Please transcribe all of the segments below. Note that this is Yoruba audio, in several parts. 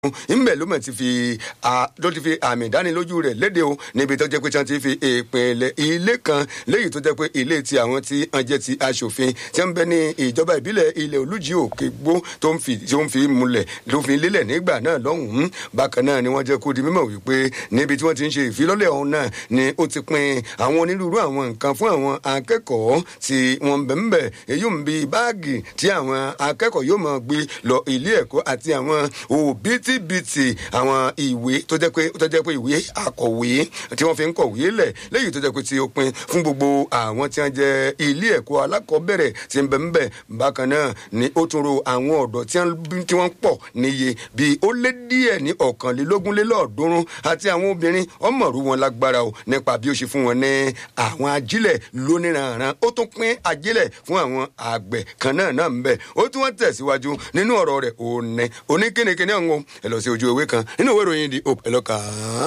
ńbẹ ló mọ̀ ti fi ló ti fi àmì ìdánilójú rẹ̀ léde o níbi tó jẹ́ pé tí wọ́n ti fi ìpìlẹ̀ ilé kan léyìí tó jẹ́ pé ilé tí àwọn tí wọ́n jẹ́ ti aṣòfin tí wọ́n bẹ ní ìjọba ìbílẹ̀ ilẹ̀ olújì òkè gbó tó ń fi tó ń fi múlẹ̀ ló fi lélẹ̀ nígbà náà lọ́hùn-ún bákan náà ni wọ́n jẹ́ kó di mímọ̀ wípé níbi tí wọ́n ti ń ṣe ìfilọ́lẹ̀ ọ̀hún náà ni ó ti pin àwọn onírúurú àwọn nǹkan fún àwọn akẹ́kọ̀ọ́ tí wọ́n ń bẹ̀ ń bẹ̀ èyí ń bi báàgì tí àwọn akẹ́kọ̀ọ́ yóò máa gbé lọ ilé ẹ̀kọ́ àti àwọn òbítíbitì àwọn ìwé tó jẹ́ pé tó jẹ́ pé ìwé akọ̀wé tí wọ́n fi ń kọ̀wé lẹ̀ léyìí tó jẹ́ pé tí ó pin fún gbogbo àwọn tí wọ́n jẹ́ ilé ẹ̀kọ́ alákọ̀ọ́bẹ̀rẹ̀ tí ń bẹ̀ ń bẹ̀ bákan náà ni ó tún ro àwọn ọ̀dọ́ tí wọ́n pọ̀ níye bíi ó lé díẹ̀ ní ọ̀kànlélógúnlélọ́ọ̀ọ́dúnrún àti àwọn obìnrin ọmọọ̀rú wọn lágbára o nípa bí ó ṣe fún wọn ní àwọn ajílẹ̀ lóníranran ó tún pín ajílẹ̀ fún àwọn àgbẹ̀ kan náà náà ń bẹ̀ ó tún wọ́n tẹ̀síwájú nínú ọ̀rọ̀ rẹ̀ òní oníkínníkínní ọ̀hún ẹ lọ sí ojú ewé kan nínú ìwé ìròyìn di hope ẹ lọ kà á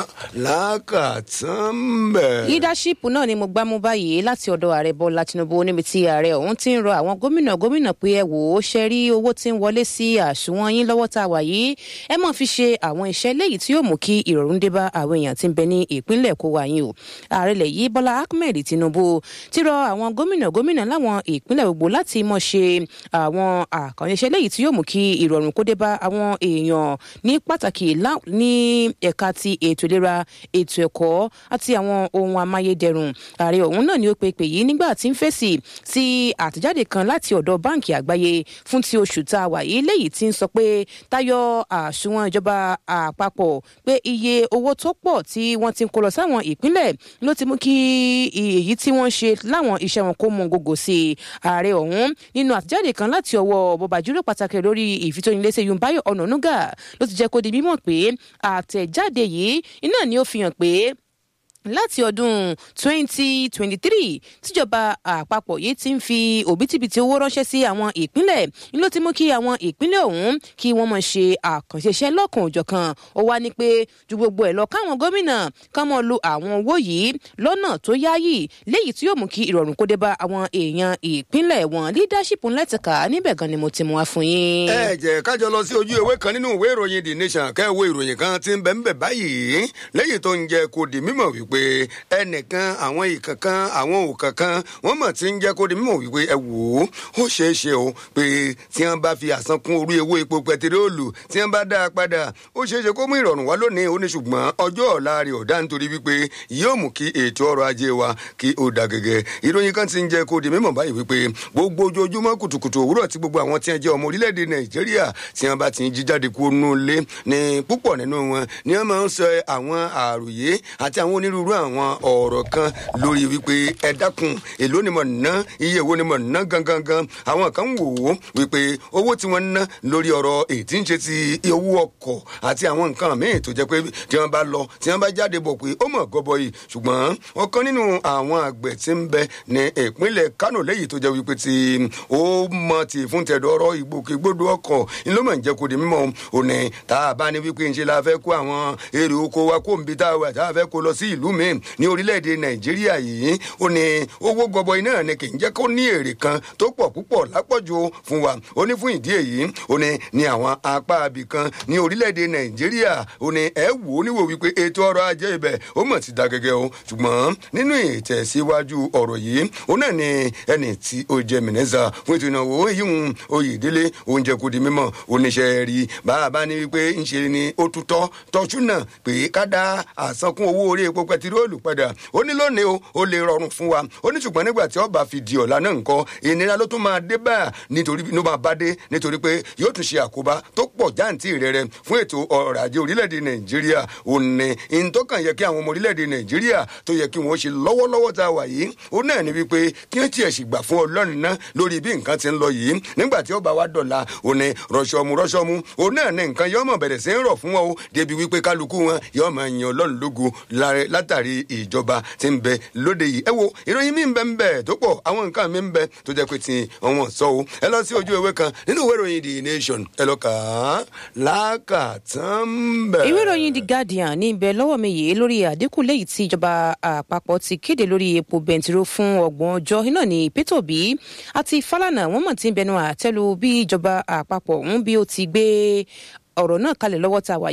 lákàtàn bẹ̀. leadership náà ni mo gbá mú báyìí láti ọ̀dọ̀ ààrẹ bọ́lá tinubu níbi tí ààrẹ ọ̀hún ti ń rọ àwọn gómìnà gómìnà pé ẹ wò ó ṣe rí owó tí ń wọlé sí àsùnwọ̀n yín lọ́wọ́ tá a wà yìí ẹ mọ̀ fi ṣe àwọn iṣẹ́ léyìí tí yóò mú kí ìrọ̀rùn dé bá àwọn èèyàn tí ń bẹ ní ìpínlẹ̀ kó wa yín o ààrẹ lẹ̀ yìí bọ́lá ahmed tinubu ti rọ àwọn gómìnà gómìnà láwọn ìpínlẹ̀ gbogbo láti mọ̀ ṣe àwọn àkànṣe léyìí tí yóò mú kí ìrọ̀rùn kó dé bá àwọn èèyàn ní pàtàkì ní ẹ̀ka ti ètò ìlera ètò ẹ̀kọ́ àti àwọn ohun amáyédẹrùn ààrẹ ọ̀hún náà ni ó pe pè yìí nígbà tí ń fèsì sí àtẹ̀jáde kan láti ọ̀dọ̀ báǹkì àgbáyé fún ti oṣù tá a wà yìí léyìí tí ń sọ pé tayọ àsùnwọ̀n ìjọba àpapọ̀ pé iye owó tó pọ̀ tí wọ́n ti ń kó lọ sáwọn ìpínlẹ̀ ló ti mú kí èyí tí wọ́n ṣe láwọn iṣẹ́ wọn kó mọ gògò sí i ààrẹ ọ̀hún nínú àtẹ̀jáde kan láti ọwọ́ bọ̀bàjúrò pàtàkì lórí ìfitóniléṣẹ́ yunbayo ọ̀nànúgà ló ti jẹ́ kó di mímọ̀ pé àtẹ̀jáde yìí iná ni ó fi hàn pé láti ọdún 2023 tíjọba àpapọ̀ yìí ti ń fi òbítíbitì owó ránṣẹ́ sí àwọn ìpínlẹ̀ ni ló ti mú kí àwọn ìpínlẹ̀ ọ̀hún kí wọ́n mọ̀ ṣe àkànṣe iṣẹ́ lọ́kàn òjọ̀kan ó wá ní pé ju gbogbo ẹ̀ lọ káwọn gómìnà ká mọ̀ lo àwọn owó yìí lọ́nà tó yáyì léyìí tí yóò mú kí ìrọ̀rùn kó dé bá àwọn èèyàn ìpínlẹ̀ wọn leadership ńlẹ́tìkà níbẹ̀ gan ni mo ti mú wá fún yín. ẹ jẹ́ kájọ lọ sí ojú ìwé kan nínú ìwé ìròyìn the nation kẹ́ ẹ wo ìròyìn kan tí ń bẹ ń bẹ báyìí lẹ́yìn tó ń jẹ kó di mímọ̀ wípé pé ẹnìkan àwọn ìkankan àwọn òkankan wọn mọ̀ tí ń jẹ́ kó di mímọ̀ wípé ẹ wò ó ó ṣeé ṣe o pé tí wọ́n bá fi àsan kún orí owó epo pẹtiróòlù tí wọ́n bá dá a padà ó ṣeé ṣe kó mú ìrọ̀rùn wá lónìí ó ní ṣùgbọ́n ọjọ́ ọ̀la rẹ̀ ọ̀dá nítorí wípé yóò mú kí ètò ọrọ̀ ajé wa kí ó dà gẹ́gẹ́ ìròyìn kan ti ń jẹ́ kó di mímọ̀ báyìí wípé gbogbo ojoojúmọ́ kùtùkùtù òwúrọ̀ tí gbogbo àwọn tí wọ́n jẹ́ ọmọ orílẹ̀-èdè nàìjíríà tí wọ́n bá ti ń jíjáde kú nú ilé ní púpọ̀ nínú wọn ni wọ́n máa ń sọ àwọn àròyé àti àwọn onírúurú àwọn ọ̀rọ̀ kan lórí wípé ẹ dákun èló ni mo ná iye wo ni mo ná gangan gan àwọn kan wò ó wípé owó tí wọ́n ná lórí ọ̀rọ̀ ètí ń ṣe ti owó ọkọ̀ àti àwọn nǹkan míì tó jẹ́ pé tí wọ́n bá lọ tí wọ́n bá jáde bọ̀ pé ó mọ̀ gọbọ yìí ṣùgbọ́n ọ̀kan nínú àwọn àgbẹ̀ tí ń bẹ ní ìpínlẹ̀ Kánò lẹ́yìn tó jẹ́ wípé tí ó mọ ti fún tẹ̀dọ̀rọ̀ ìgbòkègbodò ọkọ̀ ló mọ̀ ń jẹ́ kó di mímọ́ òní tá a bá ní wípé ń ṣe la fẹ́ kó àwọn èrè oko wa kó ń bi tá a wà tá a fẹ́ kó lọ sí ìlú míì ní orílẹ̀-èdè nàìjíríà yìí ó ní owó gọbọi náà ni kì í jẹ́ kó ní èrè kan tó pọ̀ púpọ̀ lápọ̀jù fún wa ó ní fún ìdí èyí ó ní ní àwọn apá abì kan ní orílẹ̀-èdè nàìjíríà ó ní ẹ wò ó níwò wípé ètò ọrọ̀ ajé ibẹ̀ ó mọ̀ ti da gẹ́gẹ́ o ṣùgbọ́n nínú ìtẹ̀síwájú ọ̀rọ̀ yìí ó náà ní ẹni tí ó jẹ mìnẹ́sà fún ètò ìnáwó yíhun oyèdélé oúnjẹ kò di mímọ̀ oníṣẹ́ rí bàbá ní wípé ńṣe ni ó tutọ́ tọ́jú náà pé ká dá àsankún owó orí epo pẹtiróòlù padà ó ní lónìí o ó lè rọrùn fún wa ó ní ṣùgbọ́n nígbà tí ọba fi di ọ̀la náà nǹkan ìnira ló tún máa dé bá nítorí ló máa bá dé nítorí pé yóò tún ṣe àkóbá tó pọ̀ jáǹtì rẹ̀rẹ̀ fún ètò ọrọ̀ ajé orílẹ̀-èdè nàìjíríà ó ní ìyẹn tó kàn yẹ kí àwọn ọmọ orílẹ̀-èdè nàìjíríà tó yẹ kí wọ́n ṣe lọ́wọ́lọ́wọ́ tá a wà yìí ó náà ní wípé kí wọ́n tiẹ̀ sì gbà fún ọlọ́run náà lórí bí nǹkan ti ń lọ yìí nígbà tí ọba wa dọ̀la ó ní rọ̀ṣọ̀mù rọ̀ṣọ̀mù ó náà ní nǹkan yọ́ mọ̀ bẹ̀rẹ̀ sí ń rọ̀ fún wọn o débi wípé kálukú wọn yọ́ máa yan ọlọ́run lógo látàrí ìjọba tí ń bẹ lóde yìí ẹ wo ìròyìn mi ń bẹ ń bẹ tó pọ̀ àwọn nǹkan mi ń bẹ tó jẹ́ pé ti ọ̀wọ́n sọ o ẹ lọ sí ojú ewé kan nínú ìwé ìròyìn the nation ẹ lọ kà á lákàtàn bẹ. ìwé ìròyìn the guardian ní ibẹ̀ lọ́wọ́ mi yìí lórí àdínkù léyìí tí ìjọba àpapọ̀ ti kéde lórí epo bẹntiró fún ọgbọ̀n ọjọ́ iná ní pétò bí àti fálànà wọ́n mọ̀ tí ń bẹnu àtẹ́lu bí ìjọba àpapọ̀ ń bí ó ti gbé ọ̀rọ̀ náà kalẹ̀ lọ́wọ́ tá a wà